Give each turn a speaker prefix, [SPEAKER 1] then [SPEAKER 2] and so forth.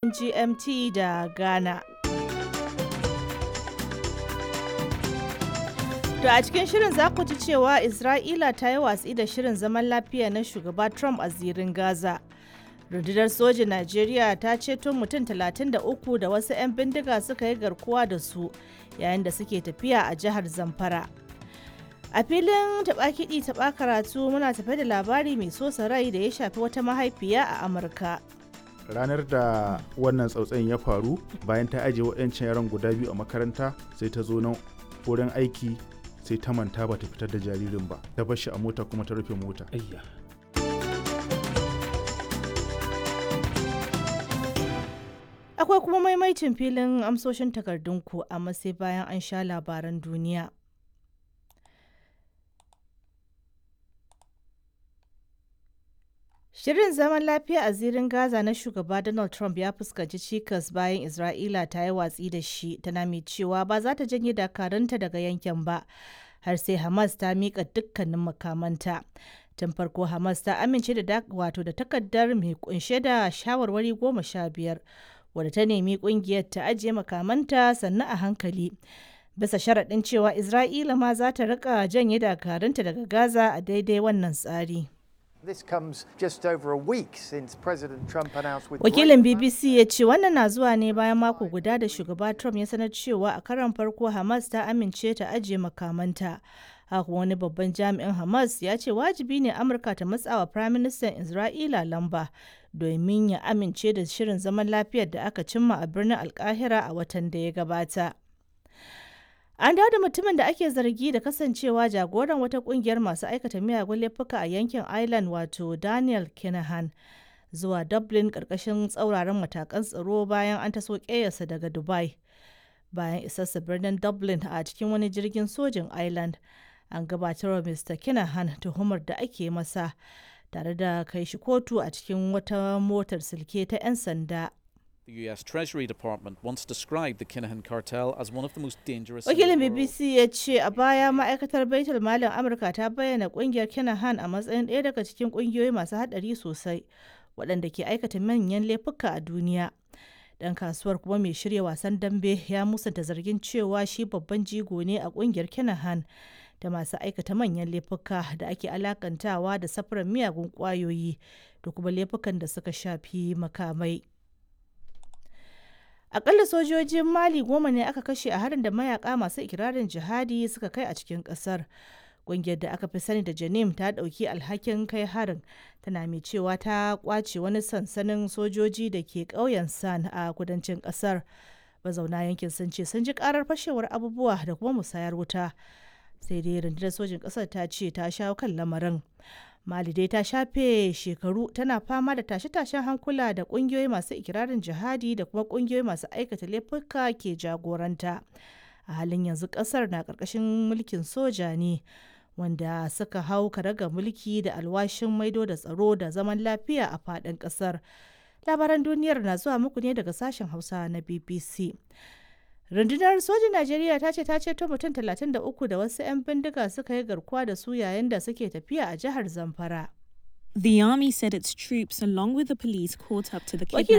[SPEAKER 1] agogon GMT da Ghana. To a cikin shirin za ku ji cewa Isra'ila ta yi watsi da shirin zaman lafiya na shugaba Trump a zirin Gaza. Rundunar sojin Najeriya ta ceto mutum 33 da wasu 'yan bindiga suka yi garkuwa da su yayin da suke tafiya a jihar Zamfara. A filin taɓa kiɗi taɓa karatu muna tafe da labari mai sosa rai da ya shafi wata mahaifiya a Amurka.
[SPEAKER 2] ranar da wannan tsautsayin ya faru bayan ta ajiye waɗancan yaran guda biyu a makaranta sai ta zo nan wurin aiki sai ta manta ba ta fitar da jaririn ba ta bar shi a mota kuma ta rufe mota
[SPEAKER 3] Ayya.
[SPEAKER 1] Akwai kuma maimaitin filin amsoshin takardunku amma sai bayan an sha labaran duniya. Shirin zaman lafiya a zirin Gaza na shugaba Donald Trump ya fuskanci cikas bayan Isra'ila ta yi watsi da shi tana mai cewa ba za ta janye dakarunta daga yankin ba har sai Hamas ta miƙa dukkanin makamanta. Tun farko Hamas ta amince da wato da takardar mai kunshe da shawarwari goma sha biyar wadda ta nemi kungiyar ta ajiye makamanta sannan a hankali. Bisa sharaɗin cewa Isra'ila ma za ta rika janye dakarunta daga Gaza a daidai wannan tsari.
[SPEAKER 4] This comes just over a week since President Trump announced with
[SPEAKER 1] Wakilin BBC ya ce wannan na zuwa ne bayan mako guda da shugaba Trump ya sanar cewa a karon farko Hamas ta amince ta ajiye makamanta. Haka wani babban jami'in Hamas ya ce wajibi ne Amurka ta matsawa Firaministan Isra'ila lamba domin ya amince da shirin zaman lafiyar da aka cimma a birnin Alkahira a watan da ya gabata. An dawo da mutumin da ake zargi da kasancewa jagoran wata kungiyar masu aikata miyagun laifuka a yankin Ireland wato Daniel Kinahan zuwa Dublin karkashin tsauraran matakan tsaro bayan an taso ƙeyarsa daga Dubai. Bayan isarsa birnin Dublin a cikin wani jirgin sojin Ireland, an gabatar wa Mr. Kinahan tuhumar da ake masa tare da kai shi kotu a cikin wata motar silke ta 'yan sanda.
[SPEAKER 3] The US Treasury Department once described the Kinahan cartel as one of the most dangerous.
[SPEAKER 1] Wakilin
[SPEAKER 3] in the world.
[SPEAKER 1] BBC ya ce a baya ma'aikatar baitul malin Amurka ta bayyana kungiyar Kinahan a matsayin ɗaya daga cikin kungiyoyi masu haɗari sosai waɗanda ke aikata manyan laifuka a duniya. Dan kasuwar kuma mai shirya wasan dambe ya musanta zargin cewa shi babban jigo ne a kungiyar Kinahan da masu aikata manyan laifuka da ake alakantawa da safarar miyagun kwayoyi da kuma laifukan da suka shafi makamai. Akalla sojojin Mali goma ne aka kashe a harin da mayaka masu ikirarin jihadi suka kai a cikin kasar. Ƙungiyar da aka fi sani da Janim ta ɗauki alhakin kai harin tana mai cewa ta kwace wani sansanin sojoji da ke ƙauyen San a kudancin ƙasar. Mazauna yankin sun ce sun ji ƙarar fashewar abubuwa da kuma musayar wuta. Sai dai rundunar sojin ƙasar ta ce ta shawo kan lamarin. Mali dai ta shafe shekaru tana fama da tashe-tashen hankula da kungiyoyi masu ikirarin jihadi da kuma kungiyoyi masu aikata laifuka ke jagoranta. A halin yanzu kasar na karkashin mulkin soja ne wanda suka hau karaga mulki da alwashin maido da tsaro da zaman lafiya a faɗin ƙasar. Labaran duniyar na zuwa muku ne daga sashen Hausa na BBC. Rundunar sojin Najeriya ta ce ta ceto mutum 33 da wasu 'yan bindiga suka yi garkuwa da su yayin da suke tafiya a jihar Zamfara.
[SPEAKER 5] The army said its troops, along with the police, caught up to the
[SPEAKER 1] Wakilin